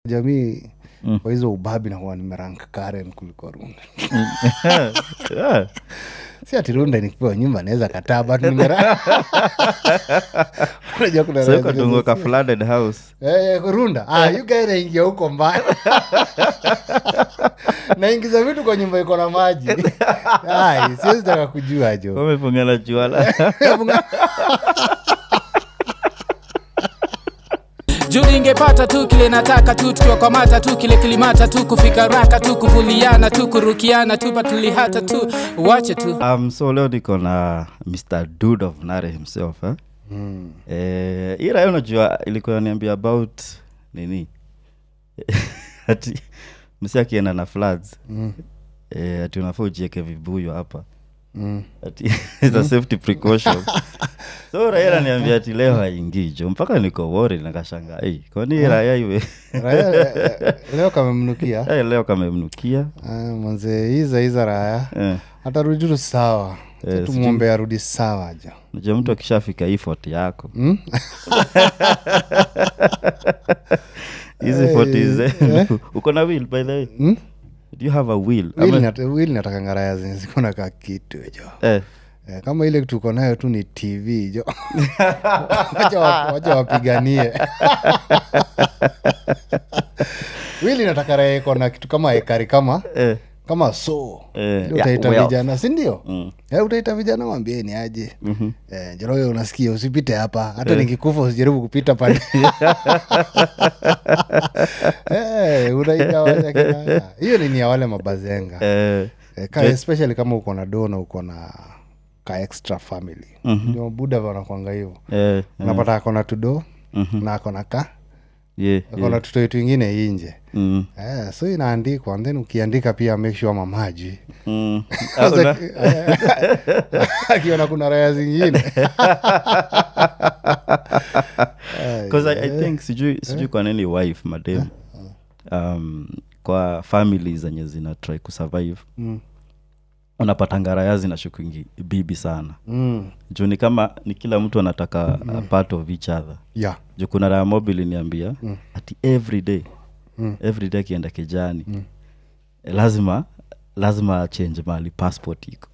jamii kwa hizo ubabi nakuwa nimerank karen kuliko runda yeah. si ati runda nikipewa nyumba naweza kataa but nimera unajua kuna so raha iko zingine tungo za- ka flooded house Eh, runda ah, you guy naingia huko mbaya naingiza vitu kwa nyumba iko na maji Ai, siwezi taka kujua jo wamefungana juala juu ningepata tu kile nataka tu tukiwakwamata tu kile kilimata tu kufika raka tu kuvuliana tu kurukiana tu patulihata tu wache tu um, so leo niko na mr dude of nare himself eh? mm. eh, hii raya unajua ilikuwa niambia about nini ati msi akienda na floods mm. eh, ati unafaa ujieke vibuyo hapa Mm. ati it's a safety precaution so raya naniambia ati leo haingii jo mpaka niko wori nakashanga hey, kwani raya iwe Raya, eh, leo kamemnukia hey, leo kamemnukia Ah, manze hiza hiza raya eh. atarudi tu sawa Eh, tumwombe arudi sawa jo najua mtu akishafika hii fort yako Mm? hizi Eh, foti zenu uko na will by the way Mm? do you have a will Will Ama- nat- will natakanga raya zenye ziko na ka kitu jo eh, Eh, kama ile tuko nayo tu ni tv jo wacha wa- wacha wapiganie wili nataka raha iko na kitu kama ekari kama eh, kama so Eh, Ile yeah, utaita wealth. vijana sindio Mm. Eh, utaita vijana wambieni aje mhm. eh, joroyo unasikia usipite hapa hata nikikufa usijaribu kupita pale eh, unaita wale kina- hiyo ni ni ya wale mabazenga Eh, Eh, ka, especially kama uko na do na uko na ka extra family ndio buda wanakwanga hivo eh, unapata akona tudo na akona ka yeah, akona yeah. tutoi twingine inje Mm, eh, so inaandikwa and then ukiandika pia make sure mamaji mm. Ah, una- akiona kuna raya zingine 'cause I, i think sijui sijui kwa nini wife madem um, kwa famili zenye zina try kusurvive Mm. unapata ngaraya zinashukingi bibi sana mm. juu ni kama ni kila mtu anataka a part of each other yeah. juu kuna raya mobile niambia ati every day Mm. every day akienda kijani eh, lazima lazima achange mahali passport iko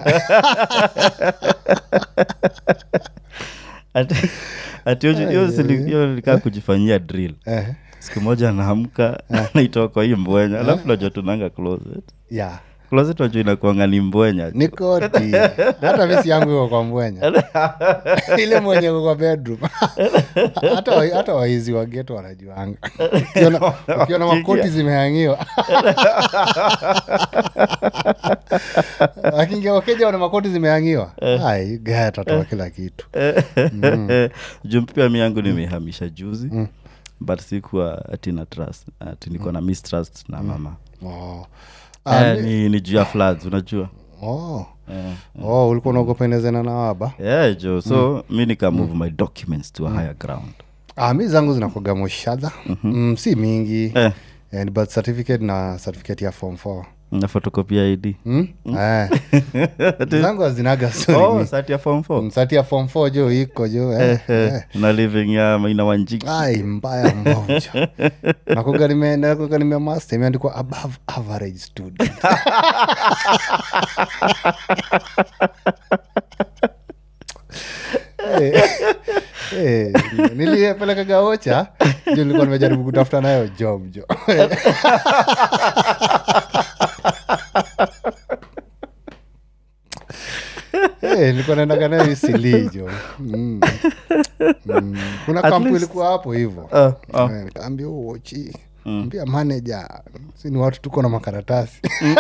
Ati- ati hiyo- hiyo sili- hiyo nilikaa kujifanyia drill Eh, siku moja anaamka naitoa kwa hii mbwenya alafu najua tunanga closet yeah. closet wajua inakuanga ni mbwenya ni koti hata misi yangu iko kwa mbwenya ile mwenye iko kwa bedroom hata wa- hata waizi wa geto wanajuanga Ukiona- ukiona makoti zimehangiwa akiingia wakeja wana makoti zimehangiwa ai gaya atatoa kila kitu juu pia mi yangu nimehamisha juzi but sikuwa ati na trust ati niko na mistrust na mama oh. Ah, Eh, ni, ni juu ya floods unajua oh. Eh, oh, ulikuwa unaogopendezana na waba yeah, jo so mi nika move my documents to a higher ground ah, mi zangu zinakoga moshadha mm, si mingi eh, Eh, ni birth certificate na certificate ya form 4 na photocopy id Hmm? Eh. zangu hazinaga story oh, mingi. sati ya form four msati ya form 4 jo iko jo eh, Eh, eh. na living ya maina wanjiki ai mbaya mbovu jo nakuga nime nakuga nime master imeandikwa above average student Eh, eh, nilipelekaga ocha jo nilikuwa nimejaribu kutafuta nayo job jo Eh, nilikuwa naendaga nayo isili jo mm. Mm. kuna At kampu least- ilikuwa hapo hivo Ah, ah. Eh, nikaambia uochi ambia manaja si ni watu tuko na makaratasi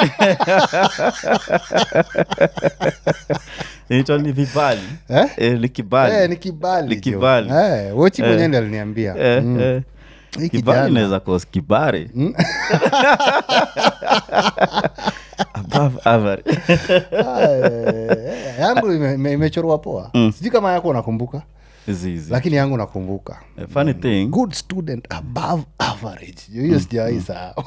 inaitwa ni vibali Eh? eh, ni kibali Eh, ni kibali Ni jo. kibali. Eh, wochi mwenyewe ndi aliniambia Eh, Mm. eh. Hii kibali kijana. inaweza kos kibari above average Ah, eh, yangu ime- ime- imechorwa poa sijui kama yako unakumbuka zizi lakini yangu nakumbuka Eh, funny thing good student above average Jo, hiyo sijawahi sahau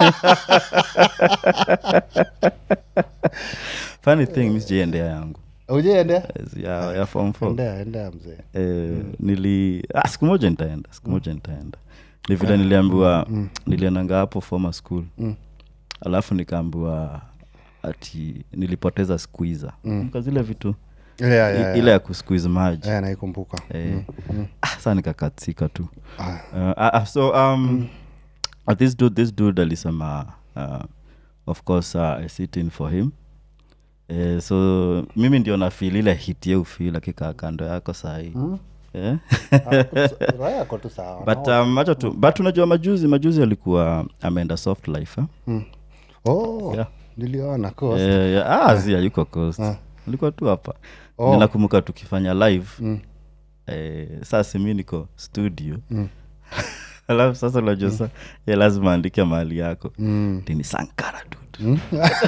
funny thing mi sijaendea yangu ujeendea ya, ya form four endea endea mzee eh, nili ah, siku moja nitaenda siku moja nitaenda ni vile niliambiwa niliendanga hapo former school alafu nikaambiwa ati nilipoteza squeezer mm. zile vitu Yeah, yeah, i- yeah. ile ya kusqueeze maji Yeah, naikumbuka eh, ah, saa nikakatsika tu Ah. uh, ah, ah, so um, uh, this dude this dude alisema uh, of course uh, i sit in for him eh, so mimi ndio nafil ile hit ye ufil akikaa kando yako sahii eh? Raya ako tu sawa but um, acha tu but unajua majuzi majuzi alikuwa ameenda soft life eh? oh, Yeah. niliona course. Eh, yeah, ah, zi ayuko coast alikuwa tu hapa Oh. ninakumbuka tukifanya live eh, sasa mi niko studio alafu sasa unajua sa ye lazima andike mahali yako Mm. tini sankara dude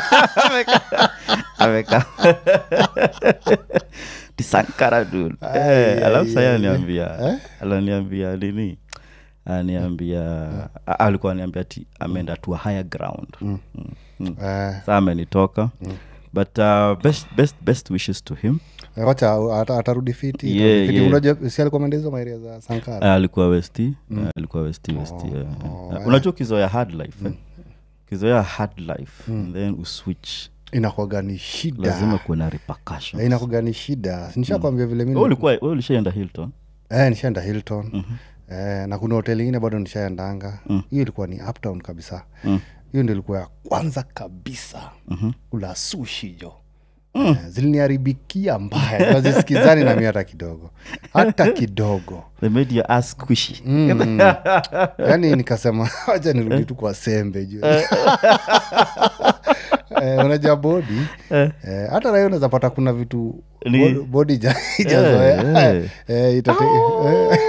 ameka ti sankara dude eh, alafu saya aniambia alaniambia nini aniambia a- alikuwa aniambia ti ameenda to a higher ground mm. Mm. Eh, saa amenitoka but uh, best, best, best wishes to him wacha ata- atarudi fiti Yeah, Fiti. yeah. unajua si alikuwa ameenda hizo maeria za sankara uh, alikuwa westi uh, alikuwa westi westi yeah. Uh, unajua ukizoea hard life eh? ukizoea hard life and then uswitch inakuwaga ni shida lazima kuwe na repercussions. Eh, inakuwaga ni shida nishakwambia vile mi Wewe ulikuwa wewe ulishaenda hilton eh, nishaenda hilton eh, na kuna hoteli ingine bado nishaendanga hiyo ilikuwa ni uptown kabisa hiyo ndio ilikuwa ya kwanza kabisa kula sushi jo Eh, ziliniharibikia mbaya nazisikizani nami hata kidogo hata kidogo they made your ass squishy mm. yaani nikasema wacha nirudi tu kwa sembe juu eh, unajua bodi eh, hata nayo unaweza pata kuna vitu Ni- bod- bodi ja- ijazoea eh. Eh, itate- eh,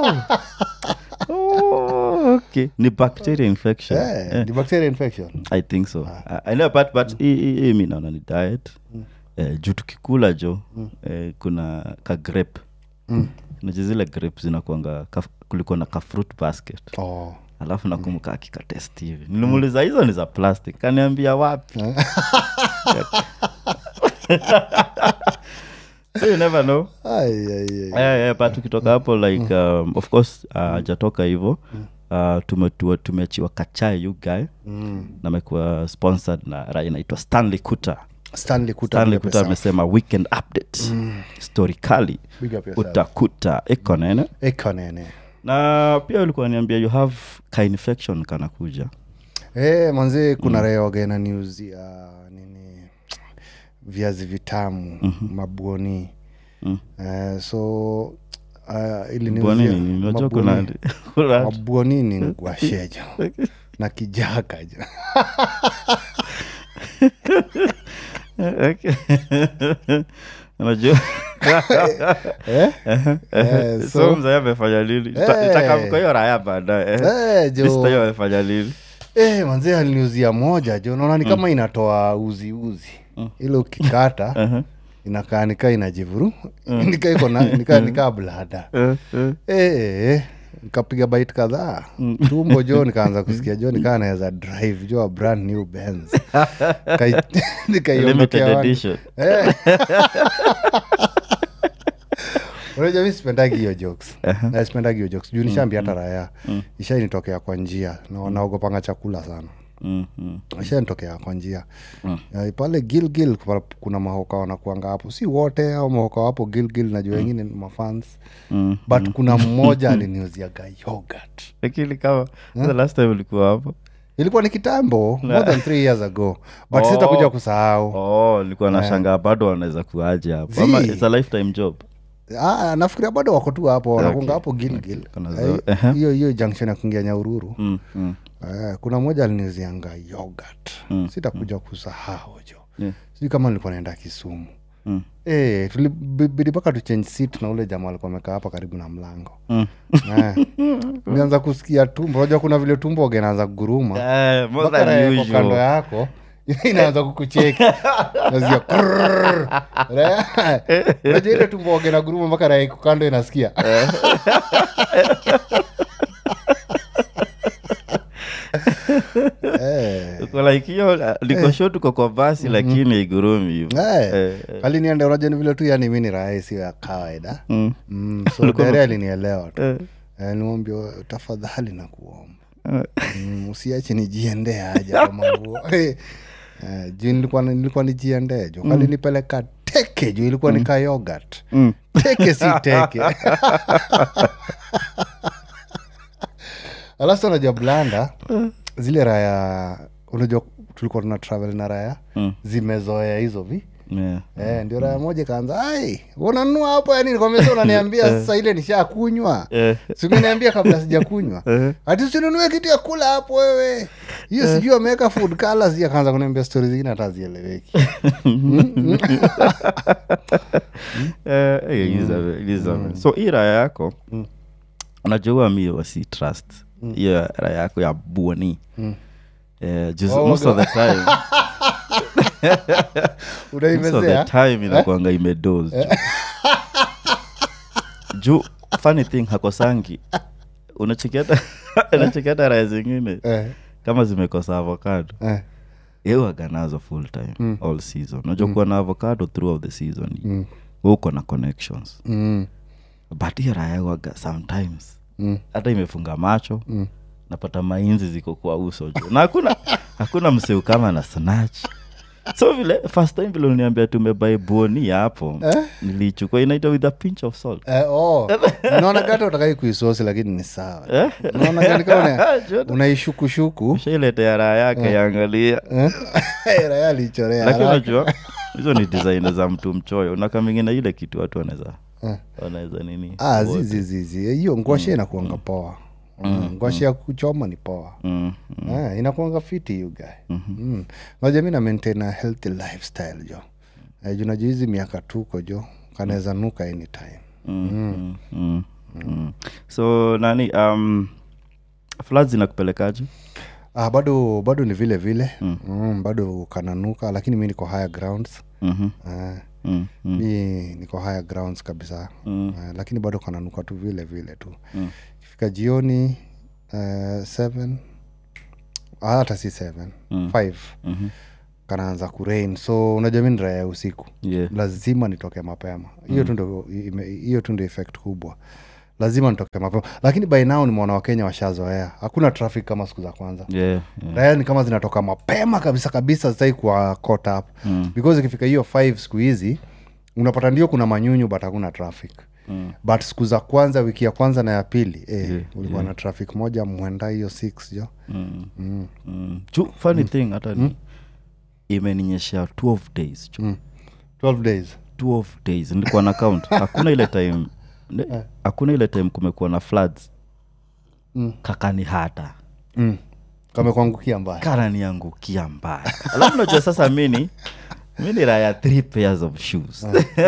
oh, okay ni bacteria infection eh, Eh, ni bacteria infection i think so I, I know but but hii- hii hii mi naona ni diet eh, juu tukikula jo eh, kuna ka grape naja zile grape zinakuanga ka- kulikuwa na ka fruit basket oh. alafu nakumbuka akikatest hivi nilimuuliza hizo ni za plastic kaniambia wapi so you never know Ai, ai, ai. yeah, yeah, but tukitoka hapo like um, of course ajatoka uh, hivo uh, tumetua- tumeachiwa kachai you guy Mm. na amekuwa sponsored na ra inaitwa stanley kuta stanley kuta stanley big up kuta yourself. amesema weekend update story kali Big up yourself. utakuta iko nene Eko nene na pia ulikuwa niambia you have ka infection kanakuja Eh, manzi kuna mm. reogena news ya nini viazi vitamu mm-hmm. mabwoni Mm. eh, so uh, ili news Bwani ya- nini? Unajua kuna mabwoni- kuna- mabwoni ni ngwashejo na kijaka jo Okay. unajua eh? eh, so so, mzee amefanya nini Eh. itakamko hiyo raya baadaye eh. eh, Mr. hiyo jo amefanya nini eh, manzi aliniuzia moja jo naona ni kama inatoa uzi uzi ile ukikata Uh-huh. inakaa nikaa inajivuru nika iko na nika, nika blada Eh, eh. Eh, nikapiga bait kadhaa tumbo jo nikaanza kusikia jo nikaa naweza drive jo a brand new Benz Kai- nikaiondokea limited watu. edition Eh. unajua mi sipendagi hiyo jokes Na sipendagi hiyo jokes juu nishaambia hata raya ishainitokea kwa njia na naogopanga chakula sana Mm, mm. ishanitokea kwa njia Eh, pale gilgil kuna mahoka wanakuanga hapo si wote au mahoka wapo gilgil najua wengine ni mafans Mm. but kuna mmoja aliniuziaga yogurt lakini kama the last time ulikuwa hapo ilikuwa ni kitambo more than three years ago but Oh. sitakuja kusahau oh nilikuwa na shangaa bado wanaweza kuaje hapo ama Zii. it's a lifetime job ah, nafikiria bado wako tu hapo wanakunga Okay. hapo gilgil Kuna Eh, zo- ehe. hiyo hiyo junction ya kuingia nyaururu mm, mm. Eh, kuna mmoja aliniuzianga yogurt Mm, sitakuja kusahau jo Yeah. sijui kama nilikuwa naenda kisumu Mm. Eh, tulibidi mpaka tuchange seat na ule jamaa alikuwa amekaa hapa karibu na mlango Mm. Eh, nianza kusikia tumbo unajua kuna vile tumbo ugenaanza kuguruma Eh, more Mpaka than raha iko kando usual. yako inaanza kukucheki nasikia krrrr. Raha- unajua ile tumbo ogena guruma mpaka raha iko kando inasikia Eh. Uko like hiyo uh, liko show tuko kwa basi lakini igurumi hivo Eh, alinienda unajua ni vile tu yani mi ni raha sio ya kawaida Mm. mm, so dere alinielewa tu Eh. eh, niwambia tafadhali na kuomba mm, usiache nijiendee haja kwa manguo Eh, eh, juu nilikuwa nilikuwa nijiendee jo kalinipeleka teke juu ilikuwa nika yogurt Mm. teke si teke alafu unajua blanda zile raya unajua tulikuwa tuna travel na raya Mm. zimezoea hizo vi Yeah. Eh, ndio raya moja kaanza ai unanua hapo yani nikwambia unaniambia sasa ile nishakunywa Eh. singeniambia kabla sijakunywa Eh. ati usinunue kitu ya kula hapo wewe hiyo sijui ameweka food colors akaanza kuniambia stori zingine hata zieleweki Eh, eh, Elizabeth, Elizabeth. so hii raya yako unajua mi wasi trust hiyo raya yako ya buoni Eh, juzi- Oh, most of the time most of the unaimezea time inakwanga imedos juu funny thing hakosangi unachekiata unachekiata raya zingine eh, kama zimekosa avocado eh, iwaga nazo full time all season unajua kuwa na avocado throughout the season Mm. we uko na connections mm, but hiyo raya waga sometimes mm, hata imefunga macho mm. napata mainzi ziko kwa uso juu na hakuna hakuna mseu kama na snatch so vile first time vile uniambia tumebai buoni hapo Eh? nilichukua inaitwa with a pinch of salt Eh, oh, naona gata utakai kuisosi lakini ni sawa Eh? naona gani kama una- Jordan, unaishukushuku ushailetea raha yake yaangalia eh? raya alichorea lakini haraka. unajua hizo ni design za mtu mchoyo unakamingina ile kitu watu wanaweza Eh. wanaweza nini Ah, zizizizi hiyo ngwashe inakuanga poa Mm, ngwashe ya kuchoma ni poa mm, mm, Ah, inakuanga fiti you guy mm. Ngoja mi na maintain a healthy lifestyle jo eh, juu najua hizi miaka tuko jo kanaweza nuka anytime mm, mm, mm, mm. so nani um, floods inakupelekaje ah, bado bado ni vile vile mm. Mm, bado kananuka lakini mi niko higher grounds Mhm, ah, mm, mm, mi niko higher grounds kabisa Mm. ah, lakini bado kananuka tu vile vile tu Mm. ikifika jioni uh, seven ah, hata si seven Mm. five mhm. kanaanza kurain so unajua mi ni raya ya usiku Yeah. lazima nitoke mapema hiyo tu ndo ime- hiyo tu ndo effect kubwa lazima nitoke mapema lakini by now nimeona wakenya washazoea hakuna traffic kama siku za kwanza Yeah, yeah. raya ni kama zinatoka mapema kabisa kabisa zitai kuwa caught up mm. because ikifika hiyo 5 siku hizi unapata ndio kuna manyunyu but hakuna traffic Mm. but siku za kwanza wiki ya kwanza na ya pili eh, Yeah, ulikuwa na traffic moja mwenda hiyo 6 jo Mm, mm. Ju- funny thing hata ni imeninyeshea 12 days ju. mm. 12 days 12 days nilikuwa na count hakuna ile time ne- hakuna ile time kumekuwa na floods Mm. kakani hata mm. kamekuangukia mbaya kananiangukia mbaya alafu najua sasa mini mi ni raya three pairs of shoes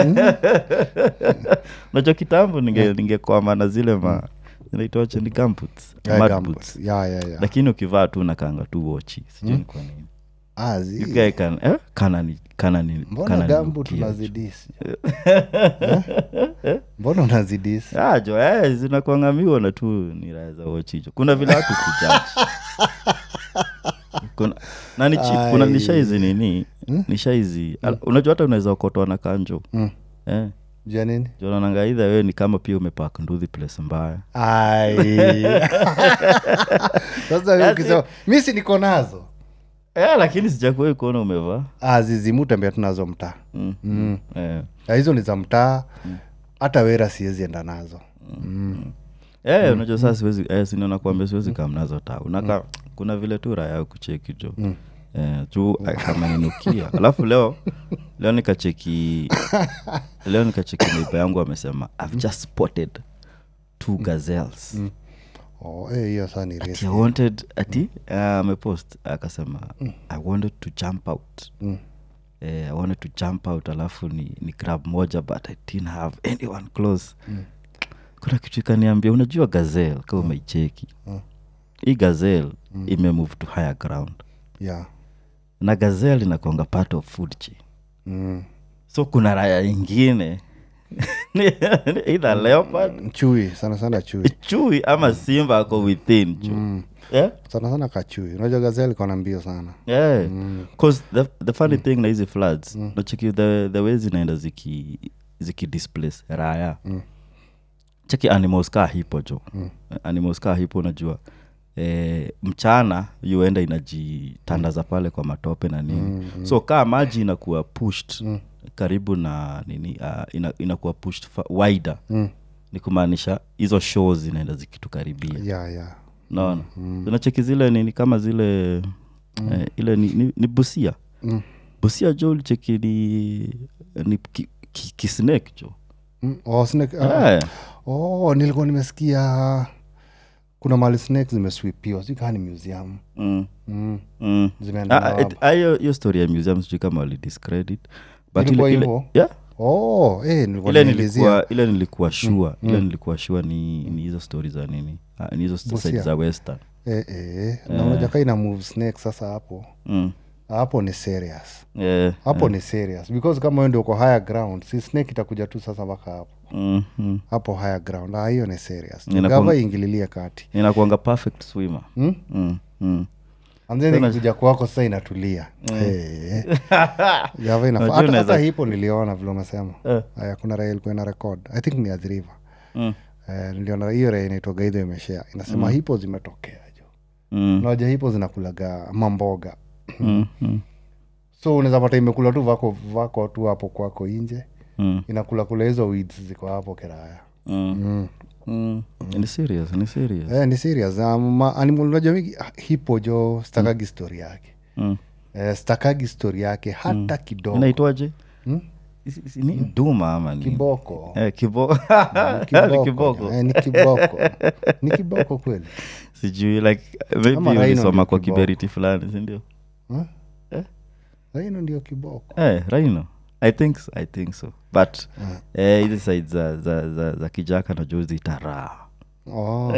najua kitambo ninge ningekwama na zile ma zinaitwache ni gumboots, Yeah, mud gumboots. boots. yeah, yeah, yeah. lakini ukivaa tu nakanga tu wochi sijui ni kwa nini Ah, zi- You guy can- eh, kanani kanani mbona kanani gambu nukia. tunazidisi Eh? mbona unazidisi Ah, jo eh, zinakwangamiwa tu ni raya za wochijo kuna vile watu kujaji kuna na ni cheap, kuna Ai. nishaizi nini nishaizi Al- unajua hata unaweza okotwa na kanjo Mm. eh, jua nini jonananga idha wewe ni kama pia umepak nduthi place mbaya Ai. sasa wewe ukisema mi si niko nazo eh, lakini sijakuwai kuona umevaa Ah, zizimu tembea tunazo mtaa mm. mm. eh. Na hizo ni za mtaa hata wera siwezi enda nazo Eh, unajua saa siwezi eh, sinaona kuambia siwezi kam nazo ta unaka kuna vile tu raya kucheki jo Mm. eh, juu eh, kama ninukia alafu leo leo nikacheki leo nikacheki neiba yangu amesema i've just spotted two gazelles Oh, eh, hiyo saa ni ati riski. i wanted ati uh, amepost akasema i wanted to jump out Mm. eh, i wanted to jump out alafu ni, ni grab moja but i didn't have anyone close Mm. kuna kitu ikaniambia unajua gazel kama umeicheki Mm. hii gazel imemove to higher ground Yeah. na gazel inakonga part of food chain Mm. so kuna raya ingine ni- ni either leopard chui sana sana chui chui ama simba ako within chu Mm. yeah? sana sana kachui unajua gazeli kona mbio sana yeah. cause the, the funny thing na hizi floods nachiki the, the way zinaenda ziki ziki displace raya Mm. cheki animals kaa hipo jo mm. animals kaa hipo unajua e, mchana yuenda inajitandaza pale kwa matope na nini mm, so kaa maji inakuwa pushed mm. karibu na nini uh, ina, inakuwa pushed fa- wider Mm. ni kumaanisha hizo shows zinaenda zikitukaribia yeah, yeah. naona zinacheki zile nini kama zile eh, ile ni, ni, ni busia Mm. busia jo ulicheki ni, ni ki, ki, kisnake jo Mm. Oh, snake, ah, Eh, oh, nilikuwa nimesikia kuna mali snake zimeswipiwa sijui kaa ni museum mm, mm. mm. zimeenda Ah, it- ah, hiyo hiyo story ya museum sijui kama walidiscredit but Ilikuwa ile, ile, hivyo? yeah, oh, eh, nilikuwa ile nimeelezea. nilikuwa ile nilikuwa shua ile nilikuwa shua ni ni hizo stori za nini Ah, ni hizo side Busia. za western eh, eh. na unajua kaa ina move snake sasa hapo mm. hapo ni serious eh, hapo ni serious because kama wewe ndio uko higher ground si snake itakuja tu sasa mpaka hapo mm, mm. hapo higher ground ah, hiyo ni serious Inakuwa- gava ingililie kati inakuanga perfect swimmer Hmm? mm, mm. anzeni ikikuja kwako sasa inatulia Eh. gava inafa- Unajua hata- unaweza- hata hipo niliona vile umesema Eh. Aya, kuna raha ilikuwa ina record i think ni adhiriva Mm. Eh, niliona hiyo raha inaitwaga idho imeshea inasema hipo zimetokea jo Mm. naja hipo zinakulaga mamboga Mm. Mm. so unaweza pata imekula tu vako vako tu hapo kwako inje Mm. inakula kula hizo weeds ziko hapo kiraya Mm. mm. Mm. ni serious ni serious eh, ni serious um, ma- animal unajua mingi ah, hipo jo stakagi story yake mm. eh, stakagi story yake hata kidogo inaitwaje Hmm? Isi- isi- ni duma ama ni kiboko eh, kibo Ni Ni kiboko, kiboko eh, ni kiboko ni kiboko kweli sijui like maybe Ama rhino ulisoma ndio kwa kiboko. kiberiti fulani sindio Huh? Eh? aino ndio kiboko eh, rhino i think so, i think so but eh, hizi side za, za, za, za kijaka na juzi itaraa oh.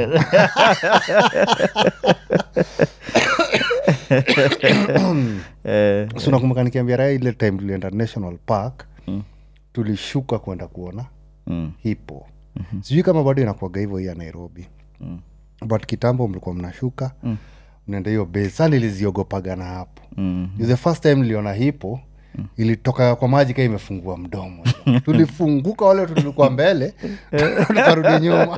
eh, so nakumbuka nikiambia raha ile time tulienda national park Mm. tulishuka kwenda kuona mm, hipo mm-hmm. sijui kama bado inakuaga hivyo hii ya nairobi Mm. but kitambo mlikuwa mnashuka Mm. mnaenda hiyo base sa niliziogopaga na hapo mm, mm. the first time niliona hipo mm. ilitoka kwa maji kaa imefungua mdomo tulifunguka wale tulikuwa mbele tukarudi nyuma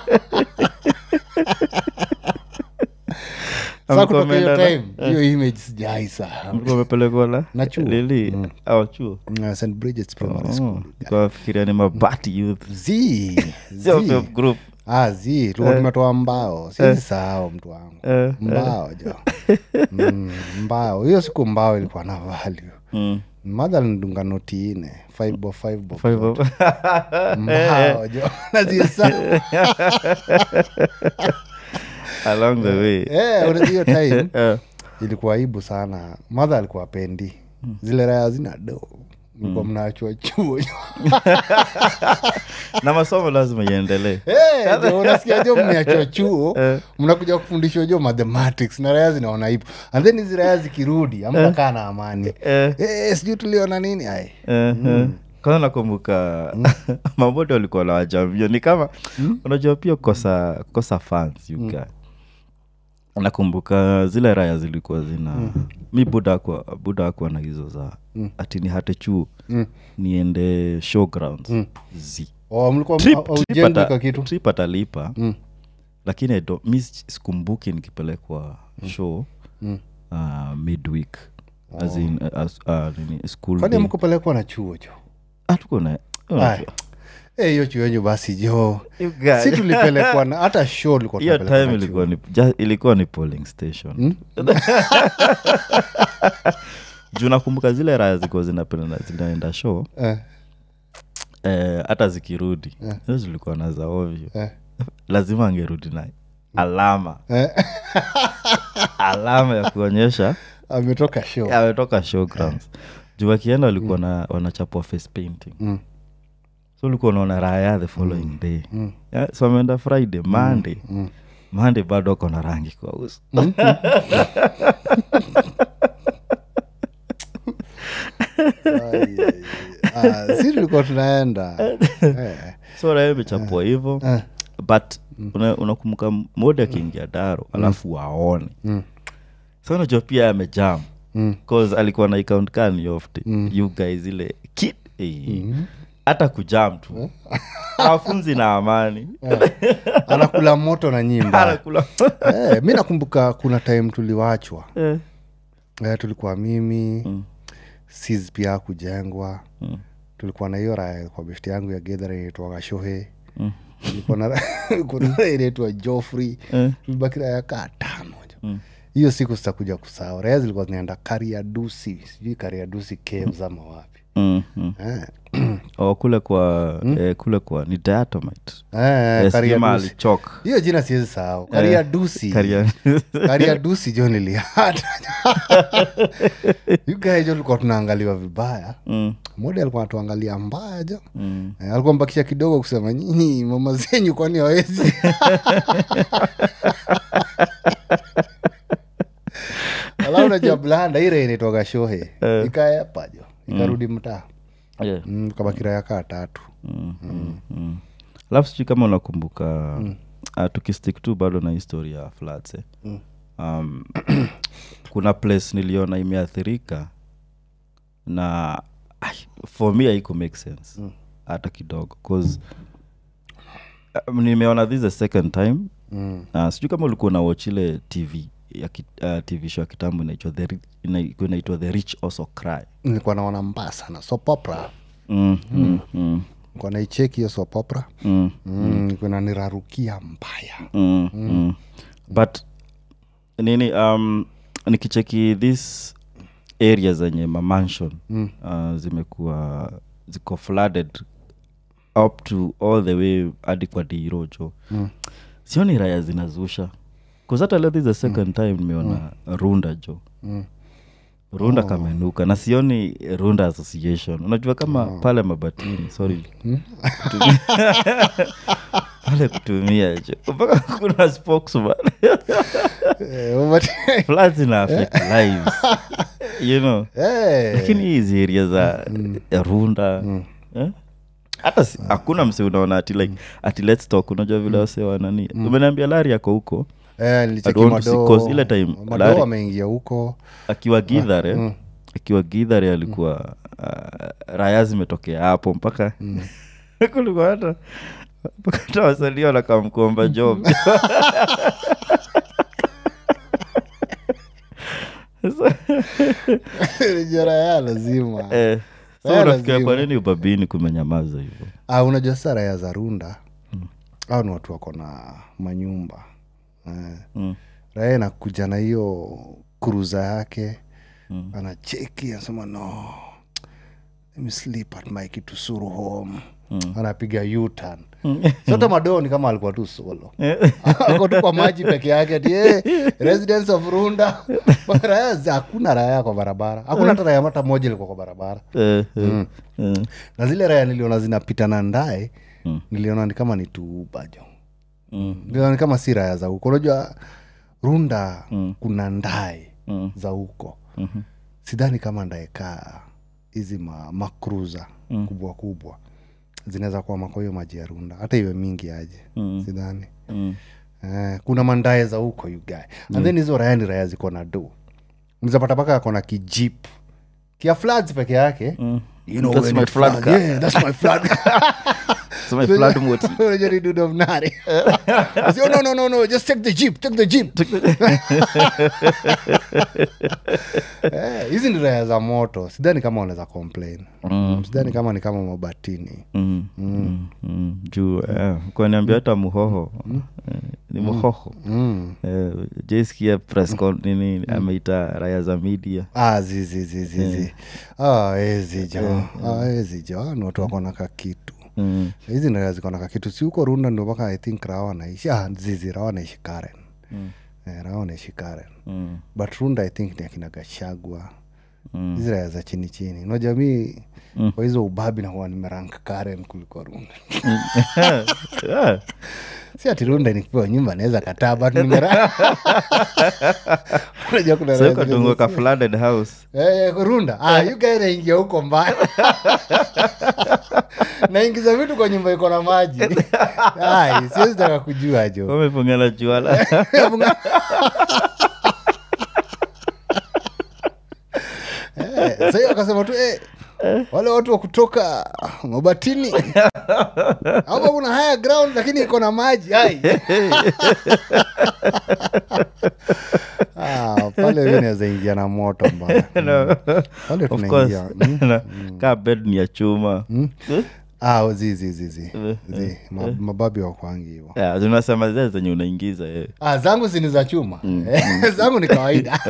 sa kutoka hiyo Mlikuwa mmeenda time hiyo image sijai saa mlikuwa mmepelekwa na Na chuo. lili au chuo Uh, st bridgets primary school kafikiria ni mabati youth z Self z help group ah z tulikuwa tumetoa mbao sizi sahau mtu wangu Eh, mbao jo mm, mbao hiyo siku mbao ilikuwa na value mm. madha alindunga noti ine five bob, five bob Five zote. of- mbao jo nazisa along the way Eh, unajua hiyo time Eh, ilikuwa aibu sana madha alikuwa pendi zile raya zina do mlikuwa mnaachwa chuo na masomo lazima iendelee Eh, jo, unasikia jo mmeachwa chuo mnakuja kufundishwa jo mathematics na raya zinaona hivo and then hizi raya zikirudi amtakaa na amani Eh, Eh, sijui tuliona nini ai eh, eh. kwanza nakumbuka mabote walikuwa na wajamio ni kama unajua pia kukosa kukosa fans you guy. nakumbuka zile raya zilikuwa zina mi buda akwa buda akwa na hizo za ati ni hate chuo Mm. niende showgrounds zi oh, mlikuwa Trip- au- trip aujengi ata- ka kitu trip atalipa Mm. lakini I don't- mi s- sikumbuki nikipelekwa show uh, midweek as in, uh, as- uh, nini, school kwani day. amkupelekwa na chuo jo Ah, tuko na Ai. Eh, hiyo chuo yenyu basi jo You guys. si tulipelekwa na hata show tulikuwa hiyo tunapelekwa time na ilikuwa chuo. ni, just, ilikuwa ni polling station juu nakumbuka zile raya zilikuwa zinapenda zinaenda show Eh, eh, hata zikirudi hizo zilikuwa na za ovyo eh, lazima angerudi na alama eh. alama ya kuonyesha ametoka show ametoka showgrounds juu wakienda walikuwa na wanachapwa face painting Mm. so ulikuwa unaona raha ya the following day yeah, so ameenda friday monday monday bado ako na rangi kwa uso Ai, ai, ai. Ah, si tulikuwa tunaenda Eh, so raha imechapwa hivo eh. but una- unakumbuka mode akiingia daro alafu waone Mm. so unajua pia amejam Mm. cause alikuwa na account kani ofte you guys ile kid eh, hata kujam tu afunzi na amani anakula moto na nyimba anakula eh, mi nakumbuka kuna time tuliwachwa Eh, eh, tulikuwa mimi mm. sis pia kujengwa mm. tulikuwa na hiyo raya kwa beshti yangu ya gedhara inaitwaga shohe mm. kuna raya inaitwa joffrey Eh. tulibaki raya kaa tano jo hiyo siku sitakuja kusahau raya zilikuwa zinaenda kariadusi sijui kariadusi caves ama wapi mm, mm. eh. Oh, kule kwa eh, kule kwa ni diatomite Eh, Eh, sijui Kariadusi. mahali chok hiyo jina siwezi sahau kariadusi Karia- kariadusi jo nilihata yugae jo tulikuwa tunaangaliwa vibaya Mm, mode alikuwa anatuangalia mbaya jo mm. Eh, alikuwa mbakisha kidogo kusema nyinyi mama zenyu kwani hawezi alafu najua blanda ire inaitwaga shohe ikaepa jo ikarudi mtaa Yeah. mm, kabakira ya kaa tatu Mm, mm, mm. alafu sijui kama unakumbuka uh, tukistik tu bado na historia ya floods eh. um, kuna place niliona imeathirika na ai, for me haiko make sense hata kidogo cause um, nimeona this the second time mm. uh, sijui kama ulikuwa na watch ile tv ya ki, uh, tv show ya kitambo inaitwa the, Ri- ina- inaitwa the rich also cry nilikuwa naona mbaya sana sopopra mm, mm, mm, nilikuwa naicheki hiyo sopopra mm. mm. nilikuwa nanirarukia mbaya mm, mm. but nini um, nikicheki this area zenye mamansion mm. uh, zimekuwa ziko flooded up to all the way hadi kwa dirojo mm. sioni raya zinazusha kuzata leo this is the second time nimeona runda jo Mm. runda kamenuka na sioni runda association unajua kama pale mabatini sorry Kutumia- pale kutumia jo mpaka kuna spokesman Eh, but- floods ina affect lives you know Eh, lakini hizi area za ya runda eh? hata si- hakuna mse unaona ati like ati let's talk unajua vile wase wanani umeniambia lari yako huko eh, nilicheki I don't want to see- Mado- 'cause ile time Mado Larry- ameingia huko akiwa gidhare akiwa gidhare alikuwa uh, raya zimetokea hapo mpaka kulikuwa hata mpaka hata wasalia wanakamkuomba job jara ya lazima eh, so Raya unafikiria lazima. kwa nini ubabini kumenyamaza hivyo ah, unajua sasa raya za runda au ni watu wako na manyumba eh. Mm. raya inakuja na hiyo kuruza yake mm. anacheki anasema no let me sleep at my kitusuru home mm. anapiga utan sote madoni kama alikuwa tu solo ako tu kwa maji peke yake ati eh, residence of runda raya za- hakuna raya kwa barabara hakuna hata raya hata moja ilikuwa kwa barabara eh, eh, eh. na zile raya niliona zinapitana ndae mm. niliona ni kama ni tuubajo Mm. niliona ni kama si raya za huko unajua runda mm. kuna ndae Mm. za huko Mhm. sidhani kama ndaekaa hizi ma, makruza mm. kubwa kubwa zinaweza kuwa mako hiyo maji ya runda hata iwe mingi aje Mm. sidhani Mm. eh, kuna mandae za huko yugae and then hizo raya ni raya ziko na do mzapata paka ako na kijip kia floods peke yake Mm. You know That's when my it flood flood- car. Yeah, that's my flood So my flood moti. Unajua ni dude of nari. I say, oh, no, no, no, no, just take the jeep, take the jeep. Eh, hizi ni raya za moto sidhani kama wanaweza complain Mm. sidhani kama ni kama mabatini Mm, mm, mm. juu eh, kwaniambia hata muhoho eh, ni muhoho mm. eh, jeskia press con- nini ameita raya za media ah, zizi zizizi ah, ezi jo ah, ezi jo Ah, ni watu wako na kakitu mm. hizi ndio ziko na kakitu si huko runda ndio mpaka i think rawa naishi ah, zizi rawa naishi karen Mm. eh, rawa naishi karen Mm. but runda i think ni akina gashagwa Mm. hizi raya za chini chini unajua mi kwa hizo ubabi nakuwa nimerank karen kuliko runda Yeah. si ati runda nikipewa nyumba naweza kataa but nimera unajua kuna So raya uko zile tungo za- ka flooded house Eh, runda ah, you guy naingia huko mbaya naingiza vitu kwa nyumba iko na maji Ai, siwezi taka kujua jo wamefungana juala Eh, sahii akasema tu eh, wale watu wa kutoka mabatini hapa kuna higher ground lakini iko na maji ai ah, pale hivi naweza ingia na moto mbaya No. pale of course tunaingia mm. Na kaa bed ni ya chuma ah, zi zi zi zi zi Ma, mababi wakwangi hivo Yeah, zinasema zile zenye unaingiza eh. ah, zangu sini za chuma zangu ni kawaida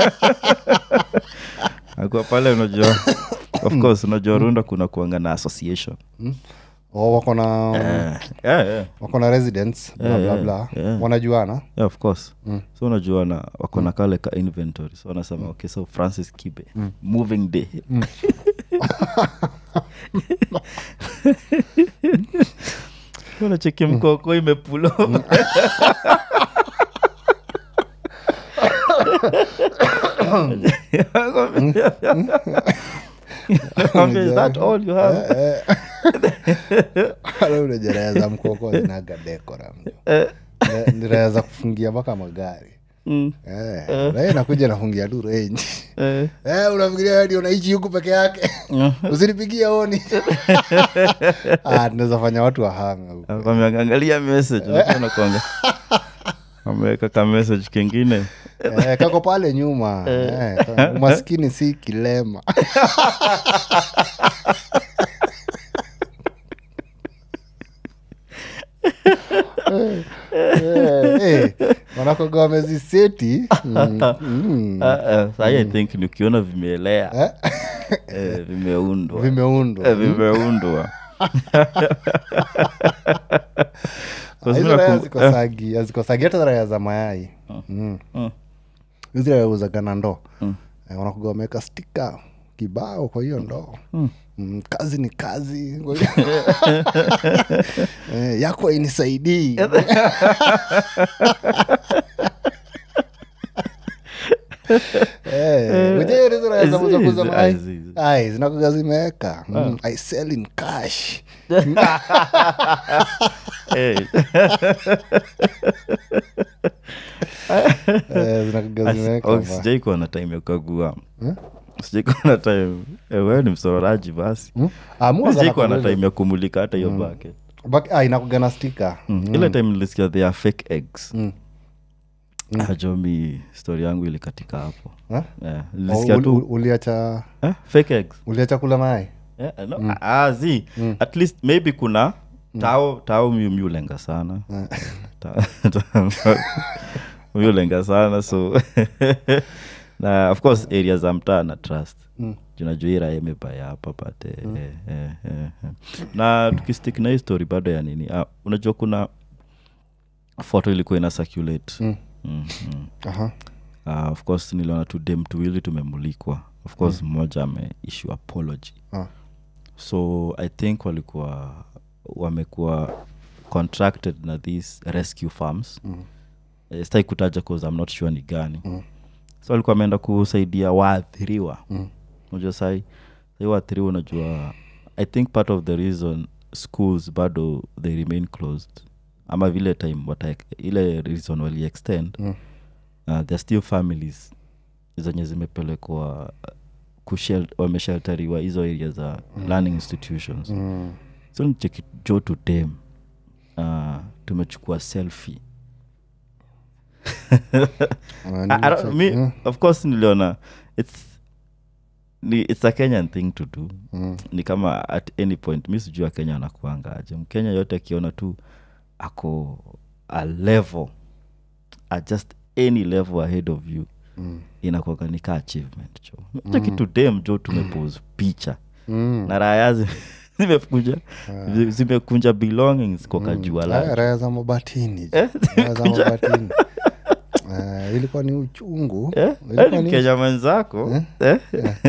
akuwa pale unajua of course unajua runda kuna kuanga na association oh, wako na Eh, yeah, yeah. wako na residence bla Yeah, bla yeah, bla yeah. wanajuana yeah, of course so unajua na wako na kale ka inventory so wanasema okay so francis kibe moving day unacheki mkoko imepulo is that all you have ule raya za mkoko zinaga dekora ni raya za kufungia mpaka magari Mm. Eh, raya inakuja nafungia tu renji Eh, Eh, unafikiria ndio unaishi huku peke yake usinipigia oni Ah, tunaweza fanya watu wahame huku wameangalia message unajua nakuanga ameweka ka message kingine Eh, kako pale nyuma Eh, umaskini si kilema Eh, eh, eh, wanakoga wameziseti mm, mm, Ah, ah, sahi i think ni ukiona vimeelea eh, vimeundwa vimeundwa Eh, vimeundwa Kwa hizo sababu raya nakum- zikosagi hazikosagi hata raya za mayai Mm. Mm. hizi raya uzagana ndoo Eh, wanakuga wameweka stika kibao kwa hiyo ndoo Mm, kazi ni kazi Kwa hiyo- Eh, yako ainisaidii Hizi- hizi- hizi. zinakuga zimeweka Mm, i sell in cash Eh, Eh, zinakuga zimeweka oh, ba. sijai kuwa na time ya kukagua sijai kuwa na time eh, wewe ni msororaji basi Mm? Ah, mua sijai kuwa na zanakuga- time ya kumulika hata hiyo bucket Bak- ah, inakuga na stika Mm. ile time nilisikia they are fake eggs Mm. ajomi story yangu ilikatika hapo Eh? yeah. Oh, nilisikia uli- tu uli- uliacha eh, fake eggs uliacha kula mayai yeah, no, ah, zi at least maybe kuna tao tao mi miulenga sana Ta- ta- miulenga sana so na of course area za mtaa na trust Mm. junajua ira imebaya hapa but eh, eh, eh, eh, eh. na tukistik na hii story bado ya nini ah, unajua kuna photo ilikuwa ina circulate Mm. mm, mm. Aha. Uh, of course niliona tu dem tuwili tumemulikwa of course mmoja ameissue apology Ah. so i think walikuwa wamekuwa contracted na these rescue farms Mm. Eh, sitaki kutaja cause i'm not sure ni gani Mm. so walikuwa wameenda kusaidia waathiriwa Mm. unajua sai sai waathiriwa unajua i think part of the reason schools bado they remain closed ama vile time wata ile reason wali extend Mm. uh, there still families zenye zimepelekwa kushel- wameshelteriwa hizo area za learning institutions Mm. so nicheki jo to dem uh, tumechukua selfie Ah, I, I don't, me, Mm. of course niliona it's ni, it's a kenyan thing to do Mm. ni kama at any point mi sijua kenya anakuangaje mkenya yote akiona tu ako a level at just any level ahead of you Mm. inakuaga nika achievement jo mm. kitu dem jo tumepose picha Mm. na raya zi- zimekunja zi- zimekunja belongings kwa kajua Ah, la raya za mabatini jo. Raya za mabatini Ah, ilikuwa ni uchungu Eh? Ilikuwa Yaani ni- mkenya mwenzako eh?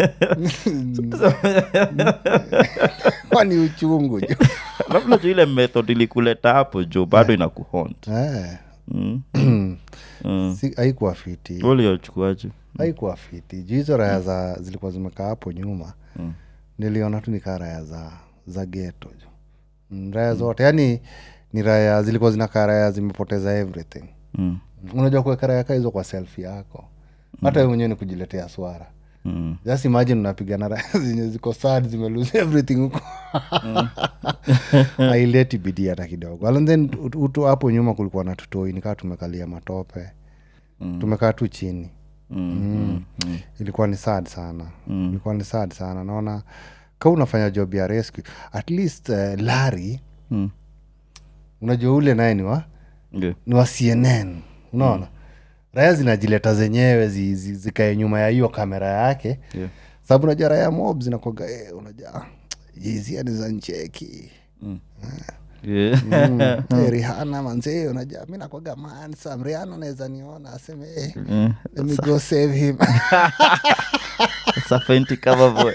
ilikuwa ni uchungu jo labda tu ile method ilikuleta hapo jo bado inakuhont Eh. mm. mm. Si- haikuwa fiti uliochukuaje haikuwa fiti juu hizo raya za zilikuwa zimekaa hapo nyuma Mm. niliona tu nikaa raya za za geto jo Mm, raya zote yani ni raya zilikuwa zinakaa raya zimepoteza everything mm. unajua kuweka raya kaa hizo kwa selfi yako hata mm. mwenyewe ni kujiletea swara Mm. just imagine unapigana raya zenye ziko sad zimelose everything huko aileti bidii hata kidogo and then ut- utu hapo nyuma kulikuwa na tutoi nikaa tumekalia matope tumekaa tu chini Mm. Mm. Mm. ilikuwa ni sad sana mm. ilikuwa ni sad sana naona ka unafanya job ya rescue at least uh, lari Mm. unajua ule naye ni wa Yeah. ni wa cnn unaona raya zinajileta zenyewe zi, zi, zikae nyuma ya hiyo kamera yake Yeah. sababu unajua raya mob zinakwaga eh, unajua jizia ni za ncheki Yeah. mm. eh, rihana manzee unajua mi nakwaga mansam rihana naweza niona aseme eh, Mm. let me go save him It's a Fenty cover boy.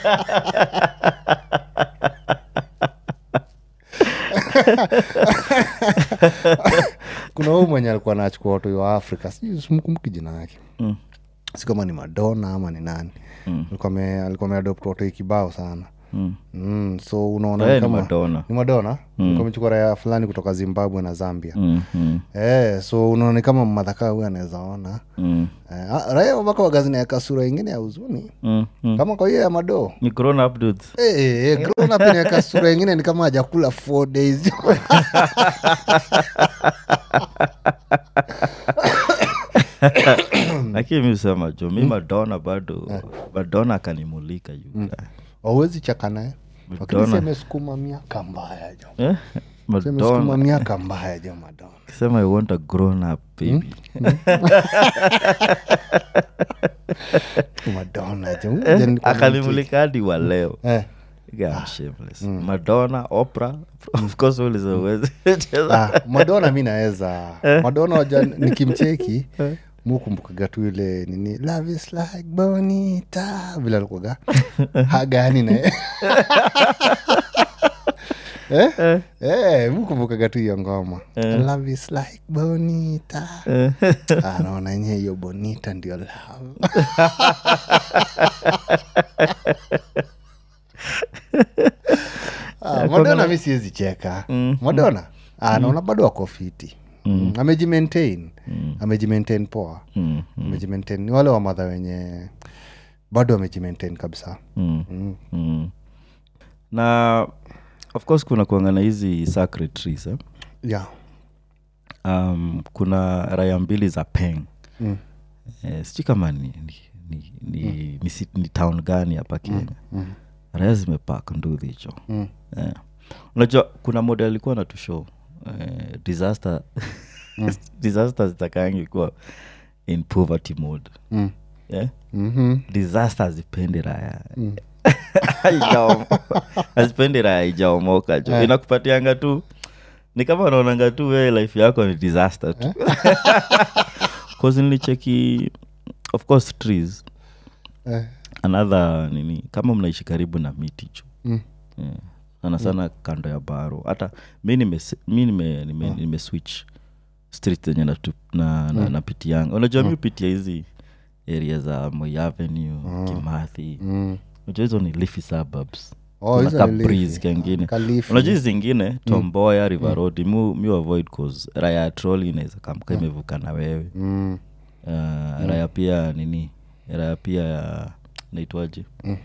kuna huu mwenye alikuwa nachukua watu wa afrika sijui simkumbuki jina yake Mm. si kama ni madona ama ni nani Mm. alikuwa ame- alikuwa ameadopt watoi kibao sana Mm. mm, so unaona Eh, ni ni kama Madonna. ni madona mm. amechukua raya fulani kutoka zimbabwe na zambia Mm. Mm. eh, so unaona ni kama madhakaa huyu anawezaona Mm. eh, ah, raya wabaka wagazinaeka sura ingine ya huzuni Mm. Mm. kama kwa hiyo ya madoo Ni grown up dudes. Eh, eh, eh, grown up inaweka sura ingine ni kama hajakula four days lakini mi usema jo mi madona bado madona akanimulika yuga wawezi chaka naye lakini Madonna. semesukuma miaka mbaya jo eh? semesukuma madona miaka mbaya jo madona kisema i want a grown up baby madona jo Ngoja nikuwa akanimulika hadi wa leo Eh. Yeah, I'm shameless. madonna opera of course uliza uwezi cheza Ah, madona mi naweza madona waja nikimcheki mukumbukaga tu ile nini love is like bonita vile alikuwaga hagani naye eh? eh, mukumbukaga tu hiyo ngoma love is like bonita Ah, naona enye hiyo bonita ndio love Ah, madona mi siwezi cheka madona ah, naona bado ako fiti mm. amejimaintain amejimaintain poa Mm, amejimaintain ni wale wa madha wenye bado amejimaintain kabisa mm, mm. mm. na of course kuna kuangana hizi sacred trees eh? yeah. um, kuna raya mbili za peng mm. eh, sijui kama ni, ni, ni, ni, ni, sit- ni town gani hapa kenya mm. raya zimepak nduhi hicho Mm. eh. unajua kuna model alikuwa na tushow eh, disaster disaster zitakangi kuwa in poverty mode Mm. yeah? Mhm. disaster hazipendi raya Haijaomo- hazipendi raya ijaomoka jo inakupatianga tu ni kama unaonanga tu we life yako ni disaster tu cause nilicheki of course trees Eh. another nini kama mnaishi karibu na miti jo Mm. yeah. sana sana kando ya baro hata mi nime, mi nime, nime, nime switch street zenye natu- na, na, napitianga unajua mi upitia hizi area za Moi avenue kimathi Mm. unajua hizo ni leafy suburbs Oh, Kuna hizo ka ni leafy. breeze kengine Kalifi. unajua hizi zingine tomboya river road mu, mi avoid cause raya ya troli inaweza kamka imevuka na wewe Mm. uh, raya pia nini raya pia ya naitwaje